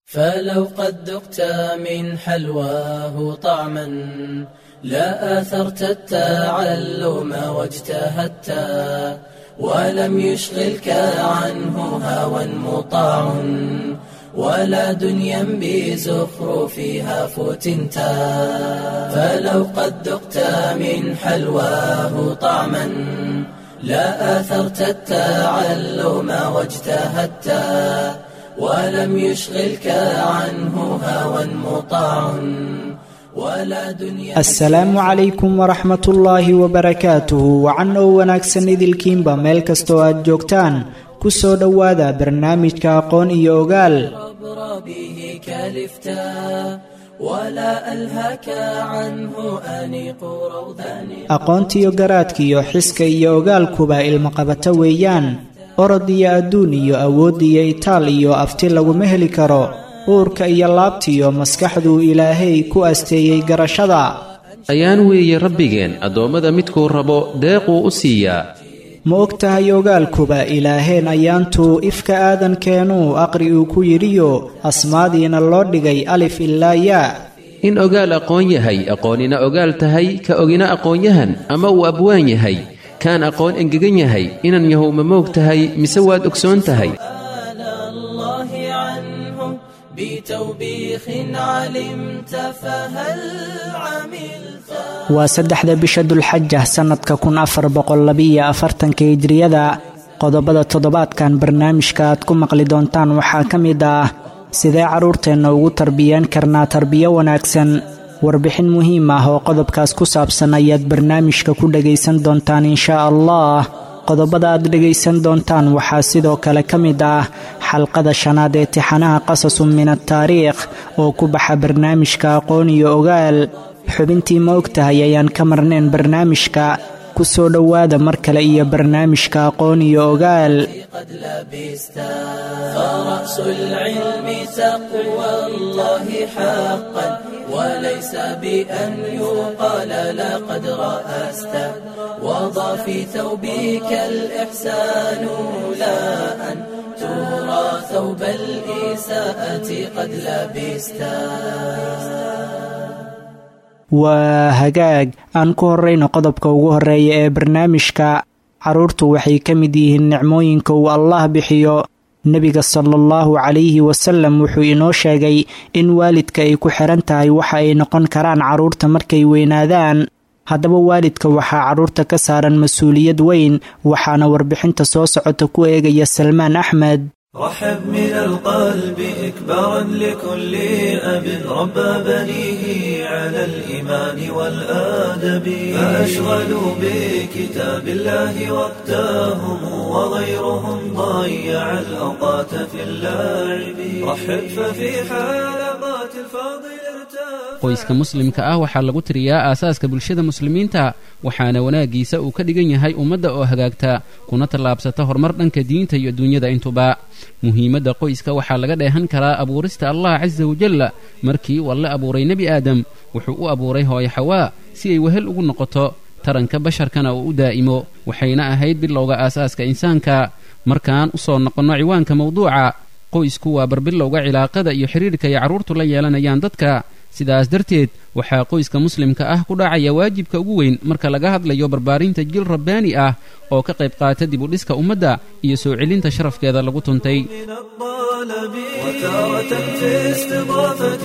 فلو قد ذقت من حلواه طعما لا آثرت التعلم واجتهدت ولم يشغلك عنه هوى مطاع ولا دنيا بزخرفها فتنت فلو قد ذقت من حلواه طعما لا آثرت التعلم واجتهدت ولم يشغلك عنه هوى مطاع ولا دنيا asalaamu calaykum waraxmat ullaahi wabarakaatuhu wacan oo wanaagsan idilkiinba meel kastoo aad joogtaan ku soo dhowaada barnaamijka aqoon iyo ogaal عبر به كلفتا ولا ألهك عنه أنيق روضان aqoontiyo garaadkiyo xiska iyo ogaalkuba ilmaqabato weeyaan orod iyo adduun iyo awood iyo itaal iyo afti laguma heli karo uurka iyo laabtiyo maskaxduu ilaahay ku asteeyey garashada ayaan weeye rabbigeen addoommada midkuu rabo deequu u siiyaa ma og tahay ogaalkuba ilaaheen ayaantuu ifka aadankeenuu aqri uu ku yidhiyo asmaadiina loo dhigay alif ilaa yaa in ogaal aqoon yahay aqoonina ogaal tahay ka ogina aqoonyahan ama uu abwaan yahay kaan aqoon engegan yahay inan yahow ma moog tahay mise waad ogsoon tahay سأل الله عنه بتوبيخ علمت فهل عملت waa saddexda bisha dulxaja sannadka kun afar boqollabiyo afartanka hijriyada qodobada toddobaadkan barnaamijka aad ku maqli doontaan waxaa ka mid ah sidee carruurteenna ugu tarbiyeen karnaa tarbiyo wanaagsan warbixin muhiim ah oo qodobkaas ku saabsan ayaad barnaamijka ku dhegaysan doontaan inshaa allah qodobada aad dhegaysan doontaan waxaa sidoo kale ka mid ah xalqada shanaad ee tixanaha qasasun min ataariikh oo ku baxa barnaamijka aqoon iyo ogaal xubintii ma og tahay ayaan ka marnayn barnaamijka ku soo dhowaada mar kale iyo barnaamijka aqoon iyo ogaal قد لبست فرأس العلم تقوى الله حقا وليس بأن يقال لقد رأست وضع في ثوبك الإحسان لا أن ترى ثوب الإساءة قد لبست waa hagaag aan ku horrayno qodobka ugu horreeya ee barnaamijka carruurtu waxay ka mid yihiin nicmooyinka uu allah bixiyo nebiga sala allahu calayhi wasallam wuxuu inoo sheegay in waalidka ay ku xihan tahay waxa ay noqon karaan carruurta markay weynaadaan haddaba waalidka waxaa carruurta ka saaran mas-uuliyad weyn waxaana warbixinta soo socota ku eegaya salmaan axmed رحب من القلب إكبارا لكل أب ربى بنيه على الإيمان والآدب فأشغلوا بكتاب الله وقتهم وغيرهم ضيع الأوقات في اللعب رحب ففي حلقات الفاضل ارتاح qoyska muslimka ah waxaa lagu tiriyaa aasaaska bulshada muslimiinta waxaana wanaaggiisa uu ka dhigan yahay ummadda oo hagaagta kuna tallaabsata horumar dhanka diinta iyo duunyada intuba muhiimadda qoyska waxaa laga dheehan karaa abuurista allah casa wajalla markii uu alle abuuray nebi aadam wuxuu u abuuray hooyo xawaa si ay wehel ugu noqoto taranka basharkana uu u daa'imo waxayna ahayd bilowga aasaaska insaanka markaan u soo noqonno ciwaanka mawduuca qoysku waa barbilowga cilaaqada iyo xidhiirka ay carruurtu la yeelanayaan dadka sidaas darteed waxaa qoyska muslimka ah ku dhacaya waajibka ugu weyn marka laga hadlayo barbaarinta jil rabbaani ah oo ka qayb qaata dib u dhiska ummadda iyo soo celinta sharafkeeda lagu tuntay من الطالب وتارة في استضافة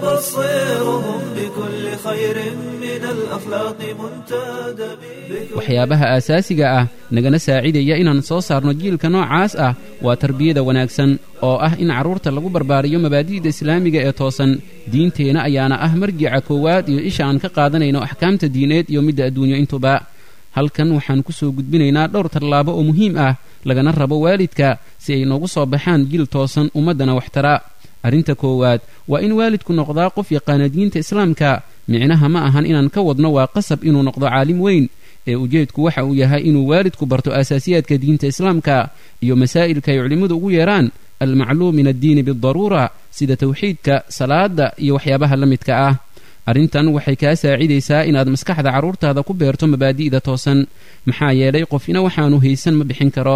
تبصرهم بكل خير من الأخلاق منتدب waxyaabaha aasaasiga ah nagana saacidaya inaan soo saarno jiilka noocaas ah waa tarbiyada wanaagsan oo ah in carruurta lagu barbaariyo mabaadi'da islaamiga ee toosan diinteenna ayaana ah marjica koowaad iyo isha aan ka qaadanayno axkaamta diineed iyo midda adduunyo intuba halkan waxaan ku soo gudbinaynaa dhowr tallaabo oo muhiim ah lagana rabo waalidka si ay noogu soo baxaan jiil toosan ummaddana waxtara arrinta koowaad waa in waalidku noqdaa qof yaqaana diinta islaamka micnaha ma ahan inaan ka wadno waa qasab inuu noqdo caalim weyn ee ujeedku waxa uu yahay inuu waalidku barto asaasiyaadka diinta islaamka iyo masaa'ilka ay culimmadu ugu yeedhaan almacluum min addiini bidaruura sida tawxiidka salaada iyo waxyaabaha la midka ah arrintan waxay kaa saacidaysaa inaad maskaxda carruurtaada ku beerto mabaadi'da toosan maxaa yeelay qofina waxaanu haysan ma bixin karo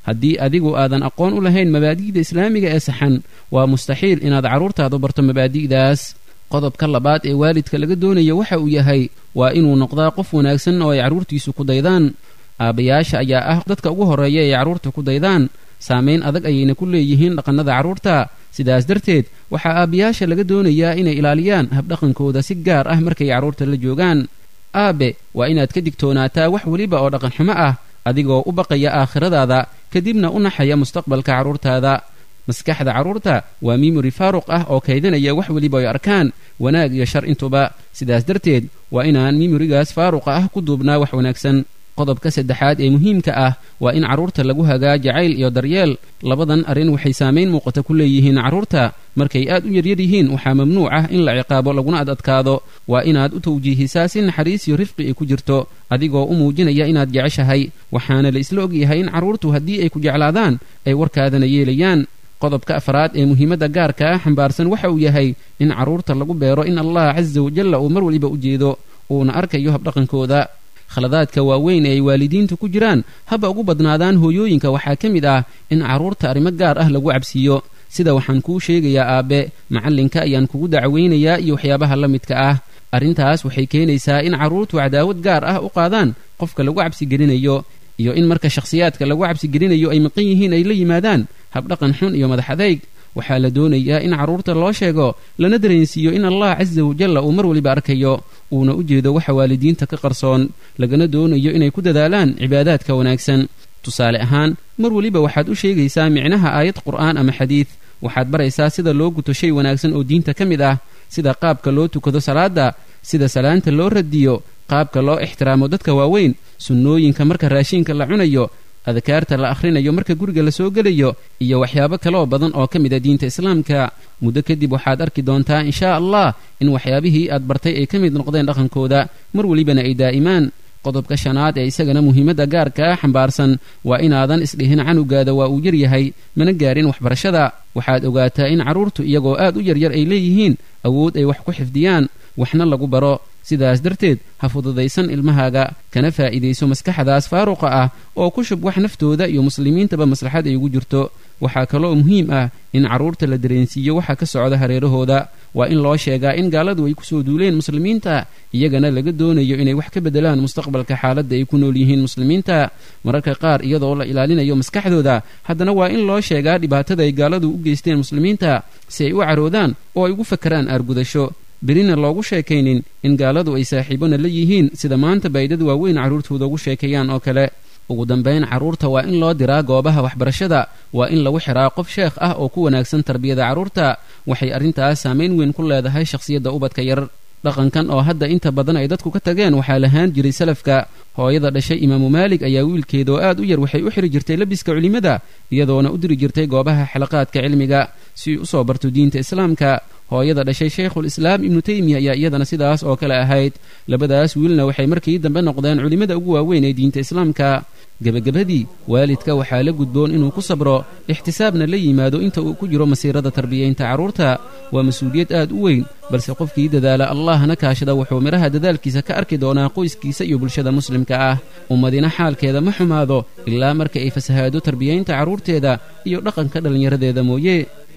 haddii adigu aadan aqoon u lahayn mabaadi'da islaamiga ee saxan waa mustaxiil inaad carruurtaadu barto mabaadi'daas qodobka labaad ee waalidka laga doonayo waxa uu yahay waa inuu noqdaa qof wanaagsan oo ay carruurtiisu ku daydaan aabbayaasha ayaa ah dadka ugu horreeya ay carruurta ku daydaan saamayn adag ayayna ku leeyihiin dhaqannada carruurta sidaas darteed waxaa aabbayaasha laga doonayaa inay ilaaliyaan habdhaqankooda si gaar ah markay carruurta la joogaan aabe waa inaad ka digtoonaataa wax weliba oo dhaqanxumo ah adigoo u baqaya aakhiradaada kadibna u naxaya mustaqbalka carruurtaada maskaxda carruurta waa mimori faaruq ah oo kaydinaya wax weliba ay arkaan wanaag iyo shar intuba sidaas darteed waa inaan mimorigaas faaruqa ah ku duubnaa wax wanaagsan qodobka saddexaad ee muhiimka ah waa in carruurta lagu hagaa jacayl iyo daryeel labadan arrin waxay saamayn muuqata ku leeyihiin carruurta markay aad u yaryar yihiin waxaa mamnuuc ah in la ciqaabo laguna ad adkaado waa inaad u tawjiihisaa si naxariis iyo rifqi ay ku jirto adigoo u muujinaya inaad jeceshahay waxaana la isla ogyahay in carruurtu haddii ay ku jeclaadaan ay warkaadana yeelayaan qodobka afraad ee muhiimadda gaarka ah xambaarsan waxa uu yahay in carruurta lagu beero in allah casa wajalla uu mar waliba u jeedo uuna arkayo habdhaqankooda khaladaadka waaweyn ee ay waalidiintu ku jiraan haba ugu badnaadaan hooyooyinka waxaa ka mid ah in carruurta arrimo gaar ah lagu cabsiiyo sida waxaan kuu sheegayaa aabbe macallinka ayaan kugu dacweynayaa iyo waxyaabaha la midka ah arrintaas waxay keenaysaa in carruurtu cadaawad gaar ah u qaadaan qofka lagu cabsigelinayo iyo in marka shakhsiyaadka lagu cabsigelinayo ay maqan yihiin ay la yimaadaan habdhaqan xun iyo madax adayg waxaa la doonayaa in carruurta loo sheego lana dareensiiyo in allah casa wajalla uu mar waliba arkayo uuna u jeedo waxa waalidiinta ka qarsoon lagana doonayo inay ku dadaalaan cibaadaadka wanaagsan tusaale ahaan mar weliba waxaad u sheegaysaa micnaha aayad qur'aan ama xadiid waxaad baraysaa sida loo guto shay wanaagsan oo diinta ka mid ah sida qaabka loo tukado salaadda sida salaanta loo radiyo qaabka loo ixtiraamo dadka waaweyn sunnooyinka marka raashiinka la cunayo adkaarta la akhrinayo marka guriga la soo gelayo iyo waxyaabo kaleoo badan oo ka mid a diinta islaamka muddo kadib waxaad arki doontaa inshaa allah in waxyaabihii aad bartay ay ka mid noqdeen dhaqankooda mar welibana ay daa'imaan qodobka shanaad ee isagana muhiimadda gaarka ah xambaarsan waa inaadan isdhihin canugaada waa uu yaryahay mana gaarin waxbarashada waxaad ogaataa in carruurtu iyagoo aad u yaryar ay leeyihiin awood ay wax ku xifdiyaan waxna lagu baro sidaas darteed ha fududaysan ilmahaaga kana faa'iidayso maskaxdaas faaruqa ah oo ku shub wax naftooda iyo muslimiintaba maslaxad ay ugu jirto waxaa kaloo muhiim ah in carruurta la dareensiiyo waxa ka socda hareerahooda waa in loo sheegaa in gaaladu ay kusoo duuleen muslimiinta iyagana laga doonayo inay wax ka beddelaan mustaqbalka xaaladda ay ku nool yihiin muslimiinta mararka qaar iyadoo la ilaalinayo maskaxdooda haddana waa in loo sheegaa dhibaatada ay gaaladu u geysteen muslimiinta si ay u caroodaan oo ay ugu fakaraan aargudasho berina loogu sheekaynin in gaaladu ay saaxiibona la yihiin sida maanta baydad waaweyn carruurtooda ugu sheekeeyaan oo kale ugu dambayn carruurta waa in loo diraa goobaha waxbarashada waa in lagu xiraa qof sheekh ah oo ku wanaagsan tarbiyada carruurta waxay arrintaas saamayn weyn ku leedahay shakhsiyadda ubadka yar dhaqankan oo hadda inta badan ay dadku ka tageen waxaa lahaan jiray salafka hooyada dhashay imaamu maalig ayaa wiilkeeda oo aad u yar waxay u xiri jirtay labiska culimmada iyadoona u diri jirtay goobaha xilaqaadka cilmiga si u soo barto diinta islaamka hooyada dhashay shaykhul islaam ibnu teymiya ayaa iyadana sidaas oo kale ahayd labadaas wiilna waxay markii dambe noqdeen culimmada ugu waaweyn ee diinta islaamka gebagabadii waalidka waxaa la gudboon inuu ku sabro ixtisaabna la yimaado inta uu ku jiro masiirada tarbiyaynta carruurta waa mas-uuliyad aad u weyn balse qofkii dadaala allahna kaashada wuxuu midhaha dadaalkiisa ka arki doonaa qoyskiisa iyo bulshada muslimka ah ummadina xaalkeeda ma xumaado ilaa marka ay fasahaado tarbiyaynta carruurteeda iyo dhaqanka dhallinyaradeeda mooye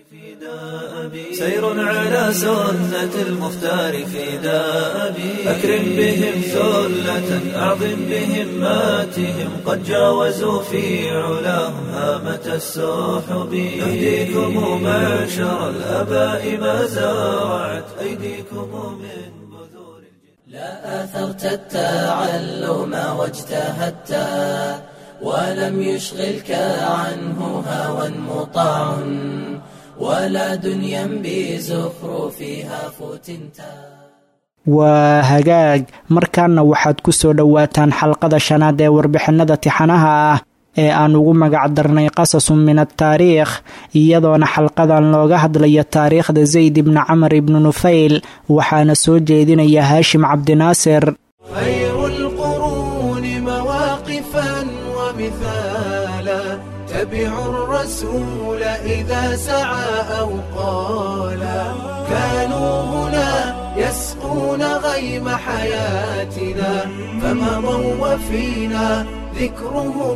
سير على سنة المختار في دابي أكرم بهم ثلة أعظم بهماتهم قد جاوزوا في علاهم هامة السحب يهديكم معشر الآباء ما زرعت أيديكم من بذور لا آثرت التعلم واجتهدت ولم يشغلك عنه هوى مطاع ولا دنيا بزخرفها فتنتا waa hagaag markaana waxaad ku soo dhowaataan xalqada shanaad ee warbixinada tixanaha ah ee aan ugu magac darnay qasasun min ataariikh iyadoona xalqadan looga hadlayo taariikhda zayd ibni camar ibni nufayl waxaana soo jeedinaya haashim cabdinaasir خير القرون مواقفا ومثالا تبعوا الرسول إذا سعى أو قالا كانوا هنا يسقون غيم حياتنا فمضوا وفينا وذكرهم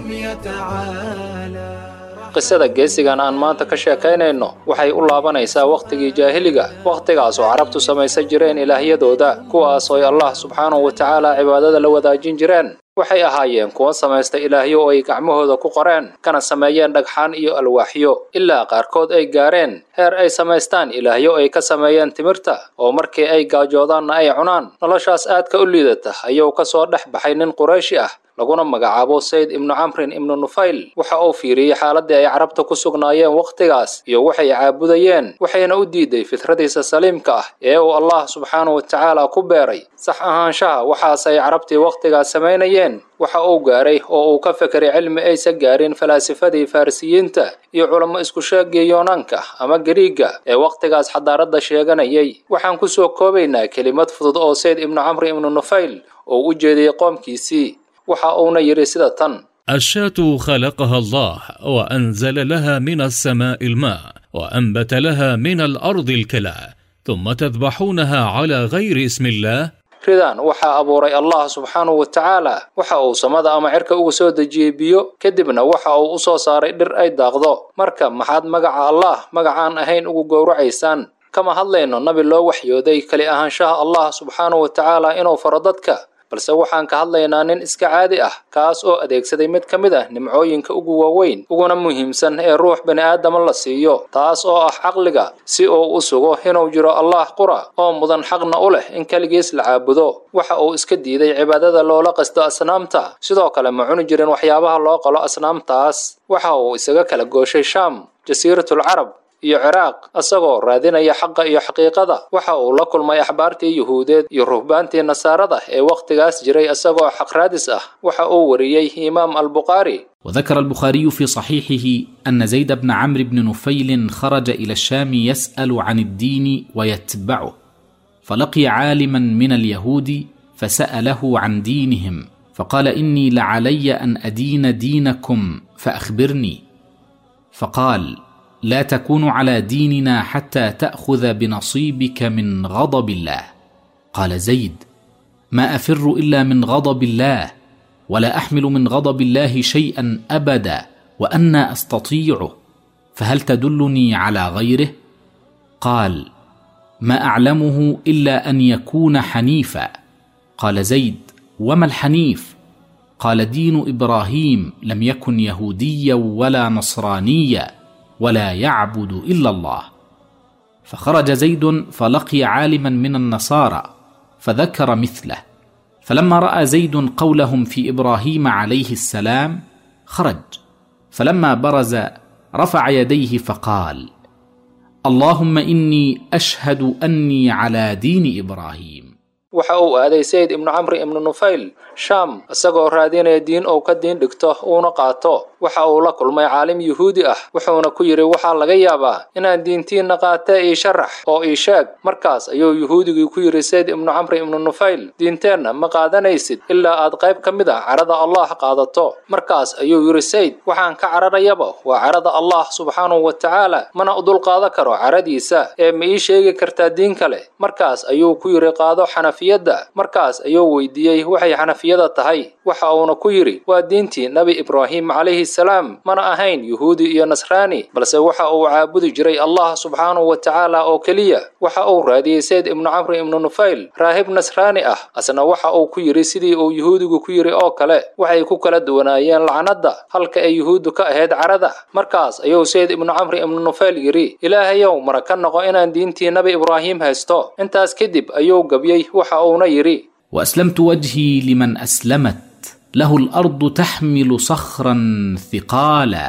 يتعالى qisada geesigan aan maanta ka sheekaynayno waxay u laabanaysaa wakhtigii jaahiliga wakhtigaas oo carabtu samaysan jireen ilaahyadooda kuwaas ooy allah subxaanahu wa tacaala cibaadada la wadaajin jireen waxay ahaayeen kuwa samaysta ilaahyo oo ay gacmahooda ku qoreen kana sameeyeen dhagxaan iyo alwaaxyo ilaa qaarkood ay gaareen heer ay samaystaan ilaahyo ay ka sameeyeen timirta oo markii ay gaajoodaanna ay cunaan noloshaas aadka u liidata ayuu ka soo dhex baxay nin qurayshi ah laguna magacaabo sayd ibnu camrin ibnu nufayl waxa uu fiiriyey xaaladii ay carabta ku sugnaayeen wakhtigaas iyo waxay caabudayeen waxayna u diiday fitradiisa saliimka ah ee uu allah subxaanahu wa tacaala ku beeray sax ahaanshaha waxaas ay carabtii wakhtigaas samaynayeen waxa uu gaaray oo uu ka fekeray cilmi aysan gaarin falaasifadii farisiyiinta iyo culamo isku sheegii yoonaanka ama gariiga ee wakhtigaas xadaaradda sheeganayay waxaan ku soo koobaynaa kelimad fudud oo sayd ibnu camri ibnu nufayl oo u jeediyey qoomkiisii waxa uuna yidhi sida tan الشاة خلقها الله وأنزل لها من السماء الماء وأنبت لها من الأرض الكلى ثم تذبحونها على غير اسم الله ridan waxaa abuuray allah subxaanahu wa tacaala waxa uu samada ama cirka uga soo dejiyey biyo kadibna waxa uu u soo saaray dhir ay daaqdo marka maxaad magaca allah magacaan ahayn ugu gowracaysaan kama hadlayno nabi loo waxyooday keli ahaanshaha allah subxaanahu wa tacaala inuu faro dadka balse waxaan ka hadlaynaa nin iska caadi ah kaas oo adeegsaday mid ka mid ah nimcooyinka ugu waaweyn uguna muhiimsan ee ruux bani aadama la siiyo taas oo ah caqliga si uu u sugo inuu jiro allah qura oo mudan xaqna u leh in keligiis la caabudo waxa uu iska diiday cibaadada loola qasto asnaamta sidoo kale ma cuni jirin waxyaabaha loo qalo asnaamtaas waxa uu isaga kala gooshay shaam jasiiratul carab iyo ciraaq isagoo raadinaya xaqa iyo xaqiiqada waxa uu la kulmay axbaartii yuhuudeed iyo ruhbaantii nasaarada ee wakhtigaas jiray isagoo xaq raadis ah waxa uu wariyey imaam albukhaari وذكر البخاري في صحيحه أن زيد بن عمرو بن نفيل خرج إلى الشام يسأل عن الدين ويتبعه فلقي عالما من اليهود فسأله عن دينهم فقال إني لعلي أن أدين دينكم فأخبرني فقال لا تكون على ديننا حتى تاخذ بنصيبك من غضب الله قال زيد ما افر الا من غضب الله ولا احمل من غضب الله شيئا ابدا وانا استطيعه فهل تدلني على غيره قال ما اعلمه الا ان يكون حنيفا قال زيد وما الحنيف قال دين ابراهيم لم يكن يهوديا ولا نصرانيا ولا يعبد الا الله فخرج زيد فلقي عالما من النصارى فذكر مثله فلما راى زيد قولهم في ابراهيم عليه السلام خرج فلما برز رفع يديه فقال اللهم اني اشهد اني على دين ابراهيم waxa uu aaday sayid ibnu camri ibnu nufayl shaam isagoo raadinaya diin uu ka diin dhigto uuna qaato waxa uu la kulmay caalim yuhuudi ah wuxuuna ku yidhi waxaa laga yaabaa inaan diintiinna qaatee ii sharax oo ii sheeg markaas ayuu yuhuudigii ku yidhi sayd ibnu camri ibnu nufayl diinteenna ma qaadanaysid ilaa aad qayb ka mid ah carada allah qaadato markaas ayuu yidhi sayd waxaan ka cararayaba waa carada allah subxaanahu wa tacaala mana u dulqaadan karo caradiisa ee ma ii sheegi kartaa diin kale markaas ayuu ku yidhi qaado xanafi markaas ayuu weydiiyey waxay xanafiyada tahay waxa uuna ku yidhi waa diintii nebi ibraahim calayhi salaam mana ahayn yuhuudi iyo nasraani balse waxa uu caabudi jiray allah subxaanahu wa tacaala oo keliya waxa uu raadiyey sayd ibnu camri ibnu nufayl raahib nasraani ah asna waxa uu ku yidhi sidii uu yuhuudigu ku yidhi oo kale waxay ku kala duwanaayeen lacnadda halka ay yuhuuddu ka ahayd carada markaas ayuu sayd ibnu camri ibnu nufayl yidhi ilaahayow mara ka noqo inaan diintii nebi ibraahim haysto intaas kadib ayuu gabyey waxa uuna yidhi واسلمت وجهي لمن اسلمت له الارض تحمل صخرا ثقالا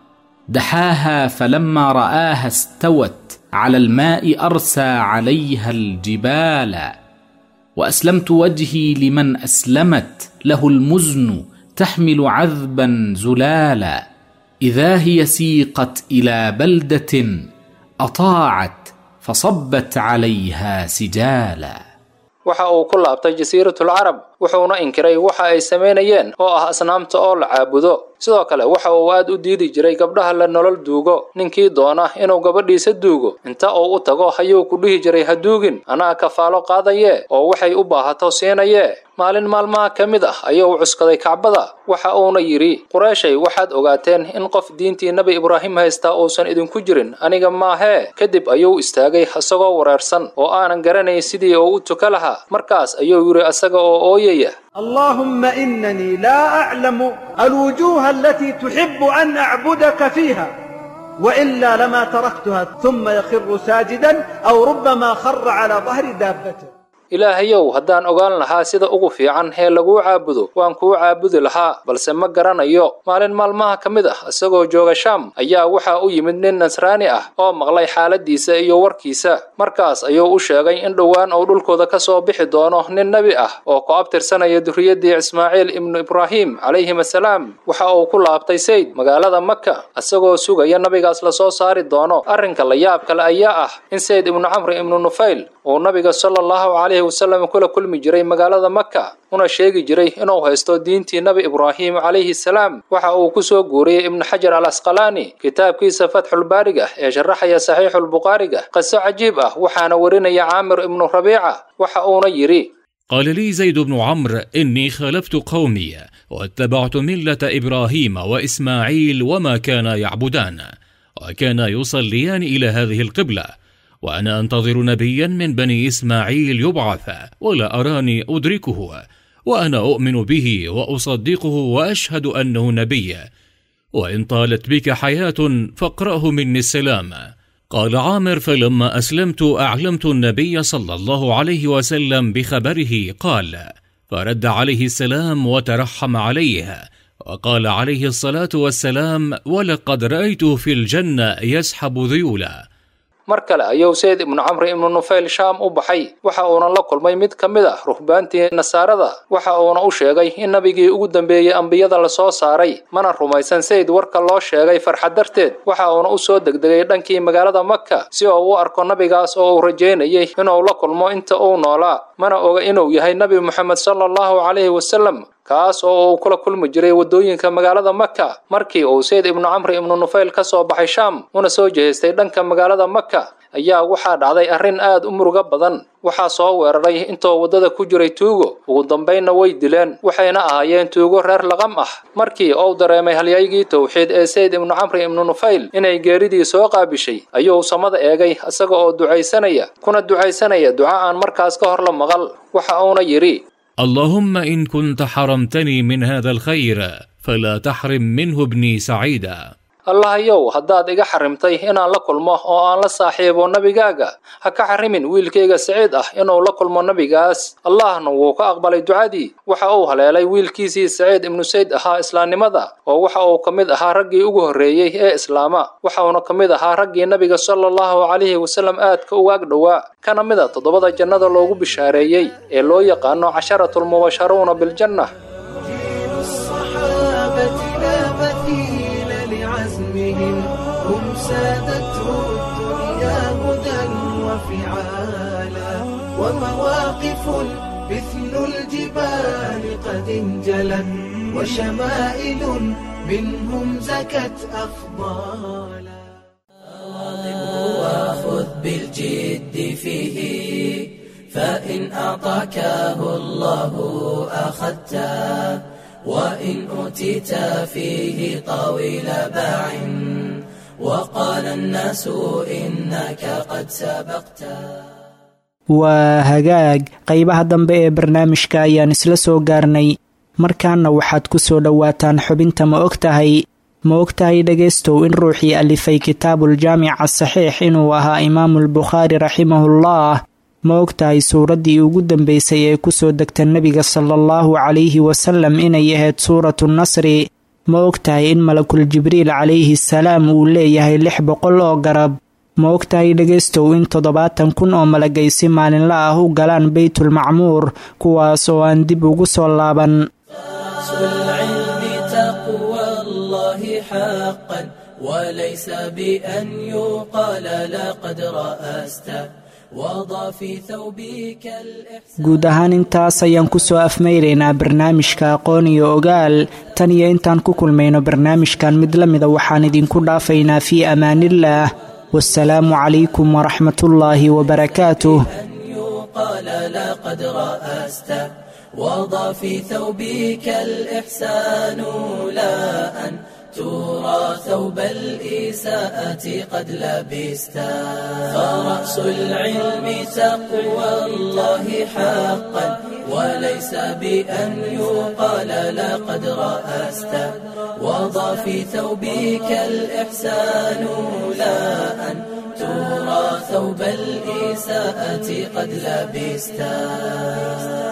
دحاها فلما راها استوت على الماء ارسى عليها الجبال واسلمت وجهي لمن اسلمت له المزن تحمل عذبا زلالا اذا هي سيقت الى بلده اطاعت فصبت عليها سجالا waxa uu ku laabtay jasiiratul carab wuxuuna inkiray waxa ay samaynayeen oo ah asnaamta oo la caabudo sidoo kale waxa uu aad u diidi jiray gabdhaha la nolol duugo ninkii doona inuu gabadhiisa duugo inta uu u tago ayuu ku dhihi jiray ha duugin anaa kafaalo qaadaye oo waxay u baahato siinaye maalin maalmaha ka mid ah ayuu cuskaday kacbada waxa uuna yidhi qureeshay waxaad ogaateen in qof diintii nebi ibraahim haystaa uusan idinku jirin aniga maahee kadib ayuu istaagay isagoo wareersan oo aanan garanayn sidii uu u tuka lahaa markaas ayuu yidhi isaga oo ooyaya اللهم إنني لا أعلم الوجوه التي تحب أن أعبدك فيها وإلا لما تركتها ثم يخر ساجدا أو ربما خر على ظهر دابته ilaahayow haddaan ogaan lahaa sida ugu fiican ee laguu caabudo waan kuu caabudi lahaa balse ma garanayo maalin maalmaha ka mid ah isagoo jooga shaam ayaa waxaa u yimid nin nasraani ah oo maqlay xaaladiisa iyo warkiisa markaas ayuu u sheegay in dhowaan uu dhulkooda ka soo bixi doono nin nebi ah oo ku abtirsanaya durriyaddii ismaaciil ibnu ibraahim calayhim assalaam waxa uu ku laabtay sayd magaalada maka isagoo sugaya nabigaas lasoo saari doono arrinka la yaab kale ayaa ah in sayd ibnu camri ibnu nufayl uu nabiga sala allahu calayhi wasallam kula kulmi jiray magaalada maka una sheegi jiray inuu haysto diintii nebi ibraahim calayhi salaam waxa uu ku soo guuriyey ibnu xajar al asqalaani kitaabkiisa fatxulbaariga ee sharaxaya saxiixulbukhaariga qiso cajiib ah waxaana warinaya caamir ibnu rabiica waxa uuna yidhi قال لي زيد بن عمرو إني خالفت قومي واتبعت ملة إبراهيم وإسماعيل وما كانا يعبدان وكانا يصليان إلى هذه القبلة وأنا أنتظر نبيا من بني إسماعيل يبعث ولا أراني أدركه وأنا أؤمن به وأصدقه وأشهد أنه نبي وإن طالت بك حياة فاقرأه مني السلام قال عامر فلما أسلمت أعلمت النبي صلى الله عليه وسلم بخبره قال فرد عليه السلام وترحم عليه وقال عليه الصلاة والسلام ولقد رأيته في الجنة يسحب ذيولا mar kale ayuu sayd ibnu camri ibnu nufayl shaam u baxay waxa uuna la kulmay mid ka mid ah ruhbaantii nasaarada waxa uuna u sheegay in nabigii ugu dambeeyey ambiyada lasoo saaray mana rumaysan sayd warka loo sheegay farxad darteed waxa uuna u soo degdegay dhankii magaalada maka si uu u arko nabigaas oo uu rajaynayay inuu la kulmo inta uu noolaa mana oga inuu yahay nebi moxamed sala allahu calayhi wasalam kaas oo uu kula kulmi jiray waddooyinka magaalada maka markii uu sayd ibnu camri ibnu nufayl ka soo baxay shaam una soo jehaystay dhanka magaalada maka ayaa waxaa dhacday arrin aad u murugo badan waxaa soo weeraray intoo waddada ku jiray tuugo ugu dambaynna way dileen waxayna ahaayeen tuugo reer laqam ah markii uu dareemay halyaygii towxiid ee sayd ibnu camri ibnu nufayl inay geeridii soo qaabishay ayuu samada eegay isaga oo ducaysanaya kuna ducaysanaya duca aan markaas ka hor la maqal waxa uuna yidhi اللهم إن كنت حرمتني من هذا الخير فلا تحرم منه ابني سعيدا allahayow haddaad iga xarimtay inaan la kulmo oo aan la saaxiibo nebigaaga ha ka xarimin wiilkayga siciid ah inuu la kulmo nebigaas allahna wuu ka aqbalay ducadii waxa uu haleelay wiilkiisii saciid ibnu sayd ahaa islaamnimada oo waxa uu ka mid ahaa raggii ugu horreeyey ee islaama waxauna ka mid ahaa raggii nebiga sala allahu calayhi wasallam aadka uga ag dhowaa kana mid a toddobada jannada loogu bishaareeyey ee loo yaqaano casharatulmubasharuuna biljanna عزمهم هم سادته الدنيا هدى وفعالا ومواقف مثل الجبال قد انجلت وشمائل منهم زكت أفضالا وخذ بالجد فيه فإن أعطاكه الله أخذته وإن أوتيت فيه طويل باع وقال الناس إنك قد سبقت waa hagaag qaybaha dambe ee barnaamijka ayaan isla soo gaarnay markaana waxaad ku soo dhowaataan xubinta ma og tahay ma og tahay dhegaystow in ruuxii alifay kitaabuuljaamic asaxiix inuu ahaa imaamulbukhaari raximahullah ma og tahay suuraddii ugu dambaysay ee kusoo degta nebiga sala allahu calayhi wasalam inay ahayd suuratu nasri ma og tahay in malakul jibriil calayhi salaam uu leeyahay lix boqol oo garab ma og tahay dhegaystow in toddobaatan kun oo malagay si maalinla ah u galaan beytulmacmuur kuwaas oo aan dib ugu soo laaban وليس بأن يقال لقد رأست وضع في ثوبك الإحسان guud ahaan intaas ayaan ku soo afmayraynaa barnaamijka aqoon iyo ogaal tan iyo intaan ku kulmayno barnaamijkan mid la mida waxaan idinku dhaafaynaa fii amaanillaah wasalaamu calaykum waraxmatullaahi wabarakaatuh يقال لقد رأست وضع في ثوبك الإحسان لا أن ترى ثوب الإساءة قد لبست فرأس العلم تقوى الله حقا وليس بأن يقال لقد رأست وضع في ثوبك الإحسان لا أن ترى ثوب الإساءة قد لبست